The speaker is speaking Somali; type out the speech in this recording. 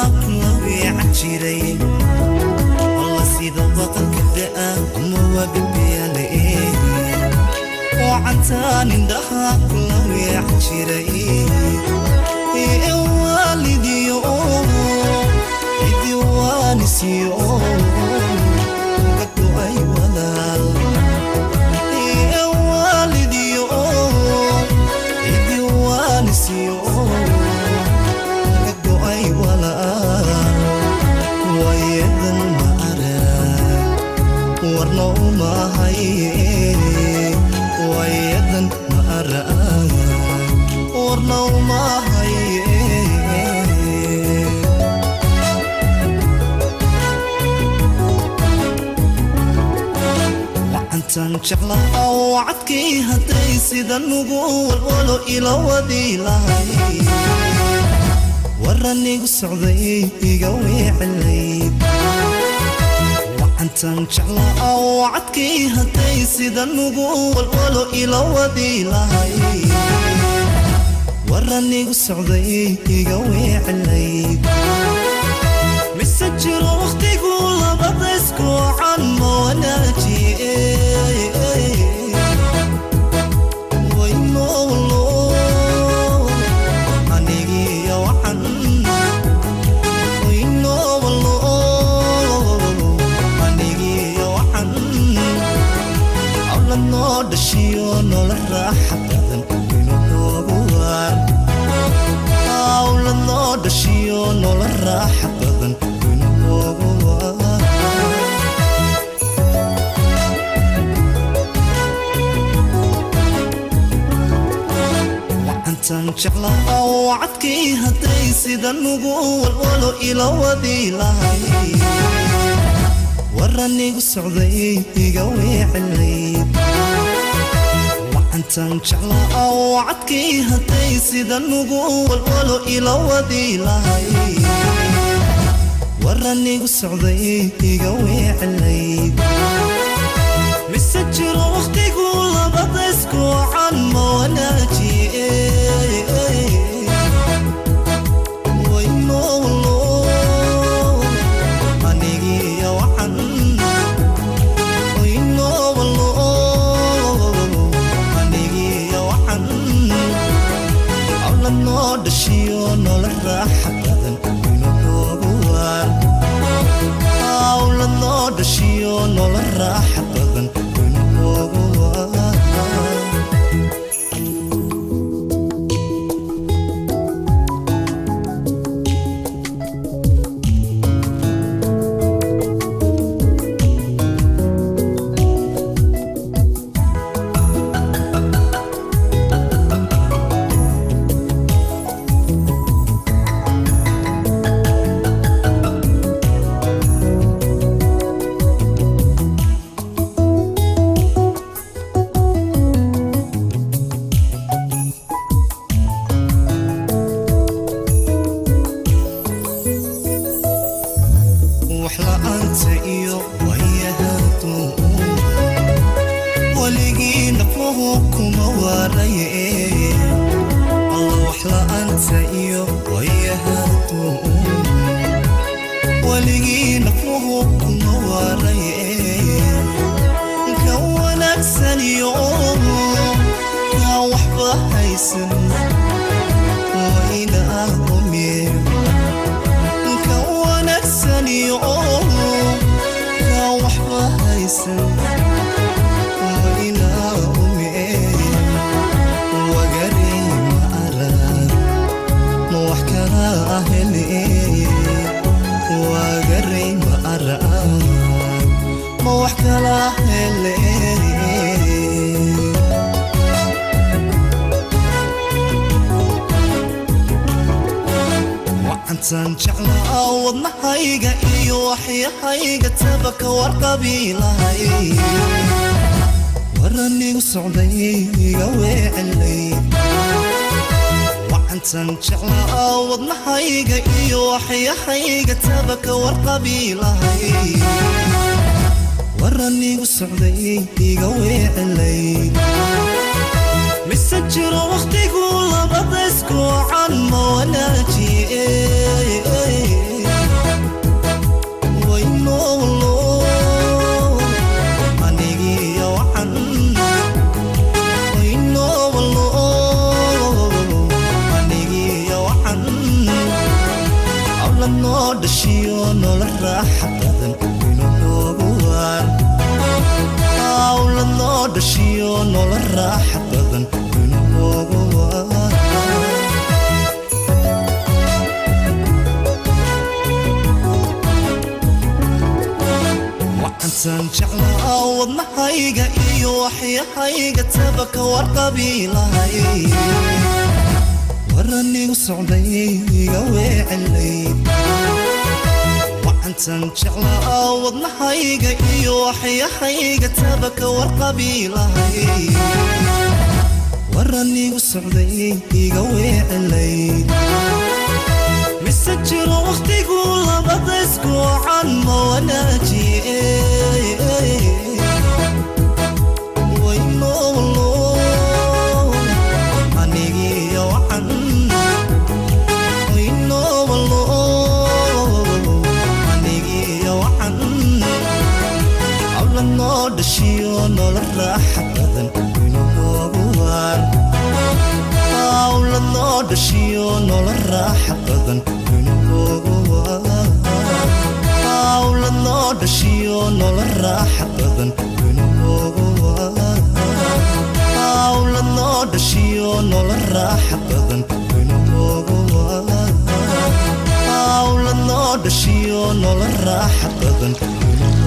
kula weecan jiray alla sida baqalka da'a ama waa bebeyaale wacantaan indhaha kula weecan jiray ee waalidiyo cidi waanisiyo gago'ay walaal ee waalidiyo cidi waanisiyo gago'ay walaal wayedan ma arag warna umahay wayedan ma arag warna umahay wacantan jeclaha wacadkii hadday sida nugu walwalo ila wadi lahay waranigu socday iga weecelayd wacantan jeclaa wacadkii hadday sida nugu walwalo ila wadi lahay waranigu socday iga weecelayd mise jiro wakhtigu labada iskuucan ma wanaajiye waynowlo anigiyo wacan waynowlo anigiyo wacan awla noo dhashiyo noola raaxa badan inu noogu waan awla noo dhashiyo noola raaxa badan inu noogu waan wacantan jeclaha wacadkii hadday sida nugu walwalo ila wadi lahay waranigu socday iga weecelayd wacantan jeclaa wacadkii hadday sida nugu walwalo ila wadi lahay waranigu socday iga weecelayd mise jiro wakhtigu labada iskuucan ma wanaajiye waynowlo anigiyo wacan waynowlo anigiyo wacan awla noo dhashiyo noola raaxa badan inu noogu waan awla noo dhashiyo noola raaxa badan inu noogu waan wax la'aanta iyo wayahaadu weligii nafluhu kuma waaraye alla wax la'aanta iyo wayahaadu weligii nafluhu kuma waaraye ka wanaagsan iyo ka waxba haysan wayna ahumee ka wanaagsan iyo ka waxba haysan wayna umee wagarey ma arag ma wax kala ahele wagarey ma arag ma wax kala hele wacantan jeclaa wadnahayga iyo waxyahayga tabaka warqabi lahay waranigu socday iga weecelay wacantan jeclaa wadnahayga iyo waxyahayga tabaka warqabi lahay waranigu socday iga weecelay mise jiro wakhtigu labada iskuucan ma wanaajiye hawla noo dhashiyo noola raaxa badan waynu noogu waar hawla noo dhashiyo noola raaxa badan waynu noogu waar wacantan jeclaa wadnahayga iyo waxyahayga tabaka warqabiilahay waranigu socday iga weecelay wacantan jeclaa wadnahayga iyo waxyahayga tabaka warqabiilahay waranigu socday iga weecelay mise jiro wakhtigu labada isku wacan ma wanaajiye waynolo anigiyo wacan waynolo anigiyo wacan hawla noo dhashiyo noola raaxa badan waynu noogu waar hawla noo dhashiyo noola raaxa badan waynu noogu waar hawla noo dhashiyo noola raaxa badan waynu noogu waar hawla noo dhashiyo noola raaxa badan waynu noogu waar hawla noo dhashiyo noola raaxa badan waynu